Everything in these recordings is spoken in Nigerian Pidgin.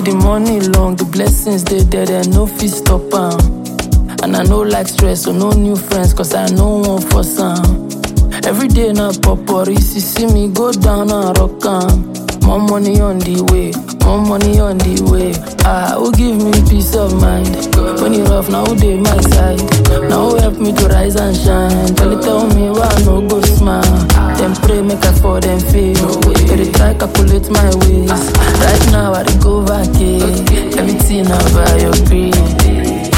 the money long, the blessings they there, they no fit stop am. And I no like stress, so no new friends, cause I no one for some. Every day na popori, see see me go down and rock am. More money on the way, more money on the way. Ah, who give me peace of mind? When it rough, now who dey my side? Now who help me to rise and shine? Tell it tell me why I no go smile. Them pray make I for them fail. They dey try calculate my ways. Right now I dey go vacate. Everything na by your grace.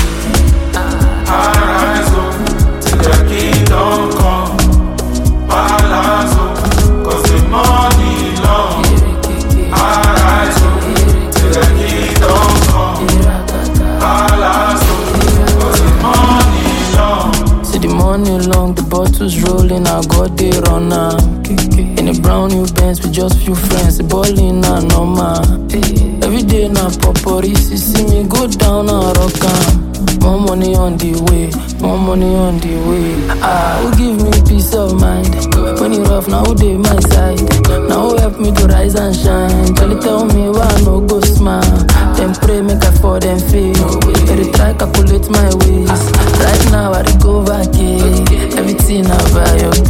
Arise up till the kingdom come. Balance up, cause the money long. Arise up till the kingdom come. Balance up, cause the money long. See the money long, the bottles rolling, I got they run am. In a brown new Benz with just few friends, the ballin' na normal. Every day na popori, see see me go down and rock am. More money on the way, more money on the way. Ah, who give me peace of mind? When it rough, now who dey my side? Now who help me to rise and shine? Tell it tell me why I no go smile. Them pray make I for them fail. They dey try calculate my ways. Right now I dey go vacate. Everything na by your